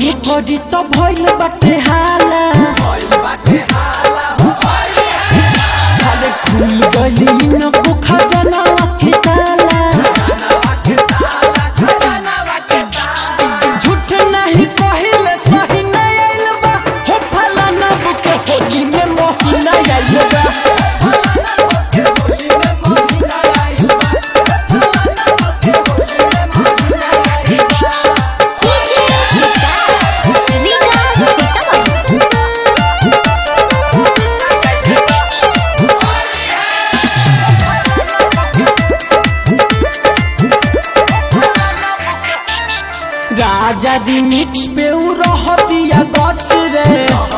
मन करी तो भइल बाटे हाला अरे खुल गली न को खजाना के ताला झूठ नहीं कहिले सही नहीं आइल बा हो फलाना बुके होली में मोहिना आइल बा राजा दी मिक्स पे उ रहतिया गच रे